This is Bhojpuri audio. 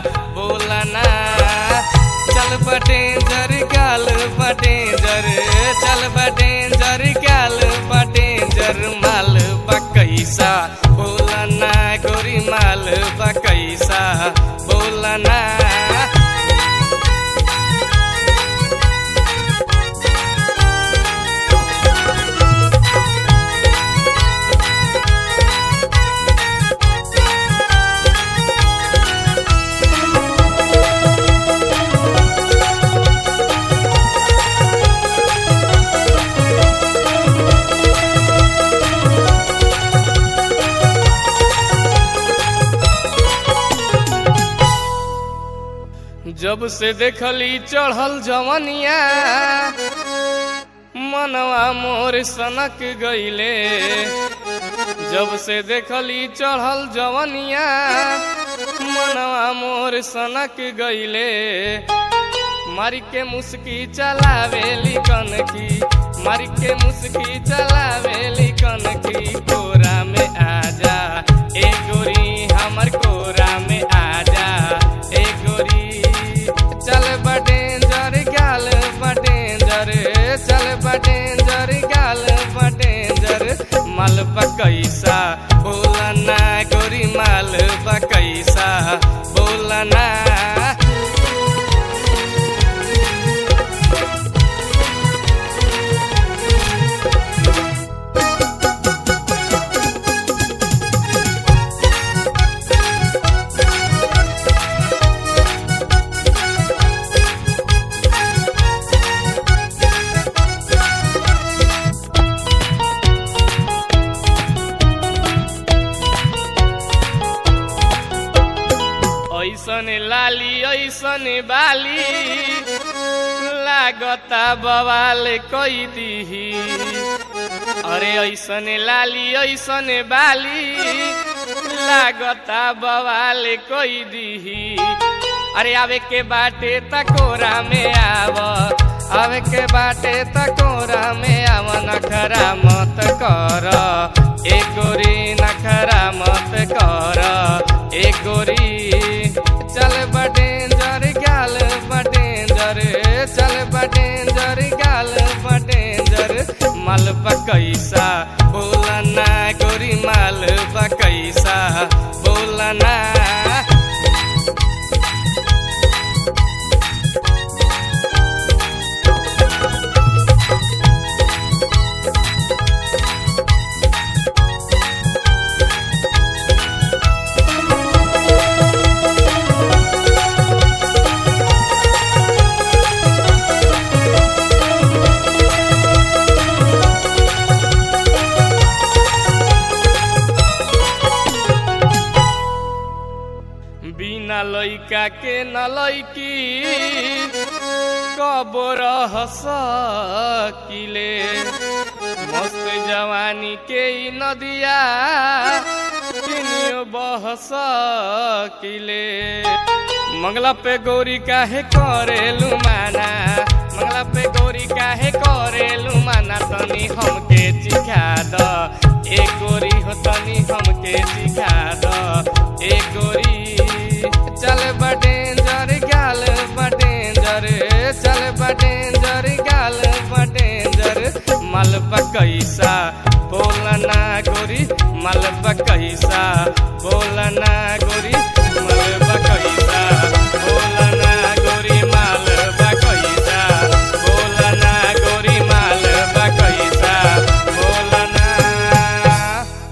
बोलना चल बटेंजर गाल बटेंजर चल बटेंजर गाल बटेंजर माल बकैसा बोलना गोरी माल बकैसा बोलना जब से देखली चढ़ल जवनिया मनवा मोर सनक गईले जब से देखली चढ़ल जवनिया मनवा मोर सनक गईले मारी के मुस्की चलावेली कनकी मारी के मुस्की चलावेली कनकी कोरा में आजा ए गोरी हमर कोरा में आजा ए गोरी चल बटेंजर गाल बटेंजर चल बटेंजर गाल बटेंजर माल बकैसा बोलना गोरी माल बकैसा बोलना ऐसन लाली ऐसन बाली लागता बवाल कई दीही अरे ऐसन लाली ऐसन बाली लागता बवाल कई दीही अरे आवे के बाटे तकोरा में आव आवे के बाटे तकोरा में आव नखरा मत कर ए गोरी नखरा मत कर ए गोरी चल बटेंजर गाल बटेंजर चल बटेंजर गाल बटेंजर माल बकैसा बोलना गोरी माल बकैसा बोलना बिना लैका के न लैकी कबर हसकिले मस्त जवानी के ई नदिया किनियो बहसकिले मंगला पे गौरी काहे करेलु माना मंगला पे गौरी काहे करेलु माना तनी हमके चिखा द ए गोरी हो तनी हमके चिखा द ए गोरी चल बटेंजर गाल बटेंजर चल बटेंजर गाल बटेंजर मल बकैसा बोलना गोरी मल बकैसा बोलना